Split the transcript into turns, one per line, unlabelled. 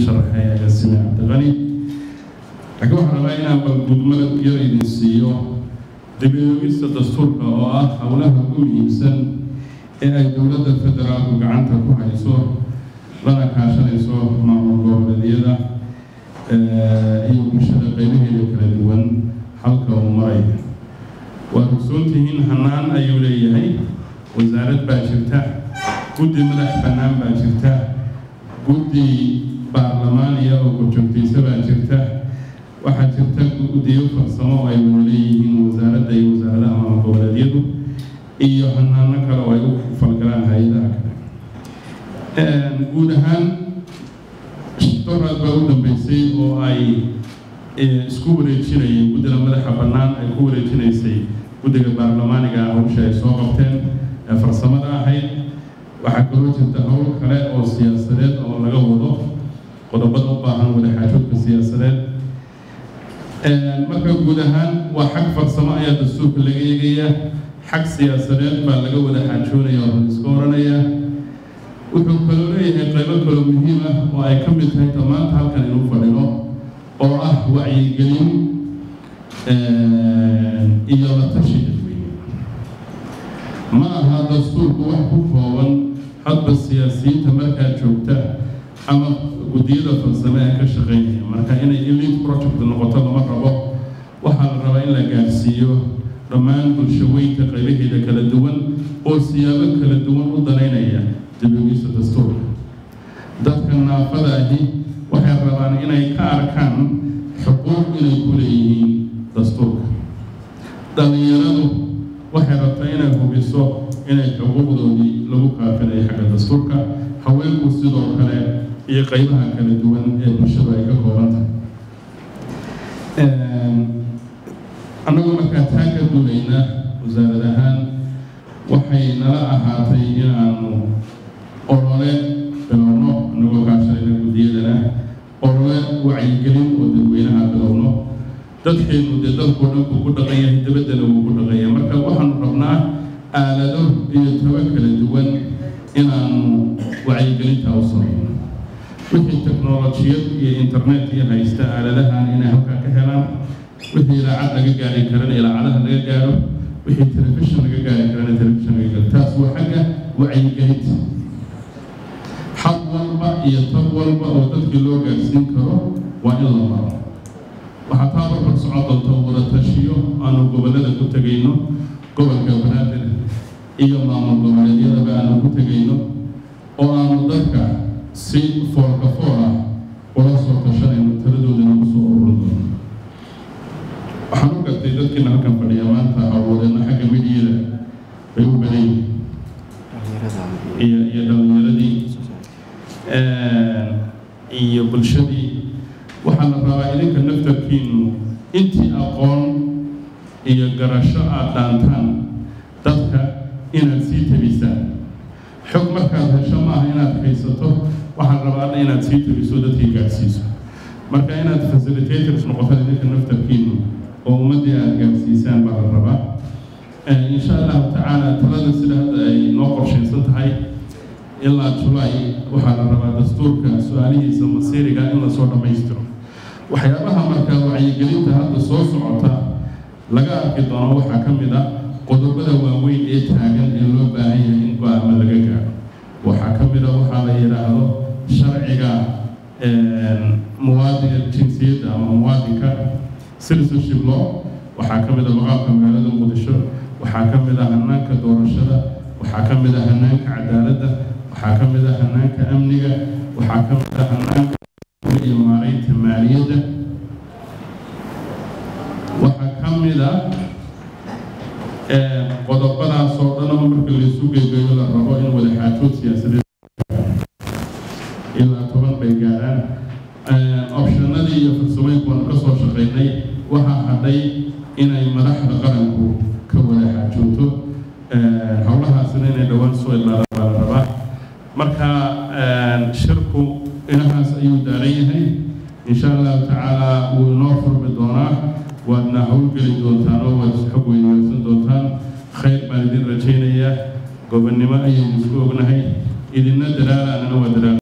sharaxay agaasime cabdiqani laakiin waxaan rabaa inaan balgudmada yar idin siiyo dib-u-eegista dastuurka oo ah howlaha ugu muhiimsan ee ay dowladda federaalku gacanta ku hayso lana kaashanayso maamul goboleedyada iyo bulshada qaybaheeda kala duwan halka uu maray waad ogsoontihiin hanaan ayuu leeyahay wasaarad baa jirta guddi madax bannaan baa jirta guddi baarlamaaniya oo korjoogtaysa baa jirta waxaa jirta guddiyo farsamo oo ay wada leeyihiin wasaaradda iyo wasaaradaha maamul goboleedyadu iyo hanaano kale oo ay u falgalaan hay-adaha kale guud ahaan doraad baa u dambeysay oo ay isku wareejinayeen guddiga madaxa bannaan ay ku wareejinaysay guddiga baarlamaaniga hawsha ay soo qabteen ee farsamada ahayd waxaa kaloo jirta howl kale oo siyaasadeed oo laga wado qodobada u baahan wadaxaajoodka siyaasadeed marka guud ahaan waa xag farsamo ayaa dastuurka laga eegaya xag siyaasadeed baa laga wada xaajoonaya oo iska oranaya wuxuu kaloo leeyahay qaybo kaloo muhiim ah oo ay ka mid tahay dhammaanta halkan inuu fadhino oo ah wacyigelin iyo la tashi dadweyne ma aha dastuurku wax ku kooban hadba siyaasiyiinta markaa joogta ama guddiyada farsame ee ka shaqeynaya marka inay elite project noqoto lama rabo waxaa la rabaa in la gaarsiiyo dhammaan bulshaweynta qaybaheeda kala duwan oo siyaabo kala duwan u danaynaya dib-u-eegista dastuurka dadka naafada ahi waxay rabaan inay ka arkaan xuquuq inay ku leeyihiin dastuurka dhallinyaradu waxay rabtaa inay hubiso inay xuquuqdoodii lagu kaafinayo xagga dastuurka haweenku sidoo kale iyo qaybaha kala duwan ee bulshadu ay ka kooban tahay annagoo markaa taa ka duulayna wasaarad ahaan waxay nala ahaatay inaanu olole bilowno annagoo kaashanayna guddiyadana olole wacyigelin oo dadweynaha bilowno dadkeenu dee dalkoo dhan buu ku dhaqan yahay dabaddana wuu ku dhaqan yahay marka waxaanu rabnaa aalado iyo taba kala duwan inaanu wacyigelintaa u samayno wixii teknolojiyad iyo internet iyo haysta aaladahan inay halkaa ka helaan wixii ilaacad laga gaari karana ilaacadaha laga gaaro wixii telefishin laga gaari karana telefishin laga gaaro taas waa xagga wacyigelinta xad walba iyo tab walba oo dadkii loo gaarsiin karo waa in la maro waxaa taa barbar socon doonta wada tashiyo aanu gobollada ku tegayno gobolka banaadir iyo maamul goboleedyadaba aanu ku tegayno oo aanu dadka si foolka fool ah ula soo tashanayno taladoodana kusoo ururin doono waxaan u gartay dadkiina halkan fadhiya maanta hawlwadeeno xagga midiyada bay u badan iyo iyo dhalinyaradii iyo bulshadii waxaa la rabaa idinka naftarkiinu intii aqoon iyo garasho aad dhaantaan dadka inaad sii tabisaan xog markaad hesho maaha inaad haysato waxaan rabaana inaad sii tabiso dadkii gaadhsiiso marka inaad facilitators noqotaan idinka naftarkiinu oo ummaddii aada gaadhsiisaan baa la rabaa insha allahu tacaala talada sida hadda ay noo qorshaysan tahay ilaa julay waxaa la rabaa dastuurka su-aalihiisa masiiriga in lasoo dhammaystiro waxyaabaha markaa wacyigelinta hadda soo socota laga arki doono waxaa ka mid a qodobada waaweyn ee taagan ee loo baahan yahay in go-aama laga gaaro waxaa ka mid a waxaa la yidhaahdo sharciga muwaadinka jinsiyadda ama muwaadinka citizenship law waxaa ka mid a maqaamka magaalada muqdisho waxaa ka mid a hanaanka doorashada waxaa ka mid a hanaanka cadaaladda waxaa ka mid a hanaanka amniga waxaa ka mid a hanaanka iyo maaraynta maaliyadda waxaa ka mid a qodobadaas oo dhan marka laysu geegeeyo la rabo in wadaxaajood siyaasadeed ilaa toban bay gaaraan optionadii iyo farsamooyinku waanu ka soo shaqaynay waxaa hadhay inay madaxda qaranku ka wada xaajoogto howlahaasina inay dhowaan soo ilaadaan baa la rabaa marka shirku inahaas ayuu daaran yahay insha allahu tacaala wuu inoo furmi doonaa waadna howlgeli doontaan oo waad xog weydiisan doontaan khayr baan idin rajaynayaa gobonnimo ayaynu isku ognahay idinna dadaala anana waa dadaal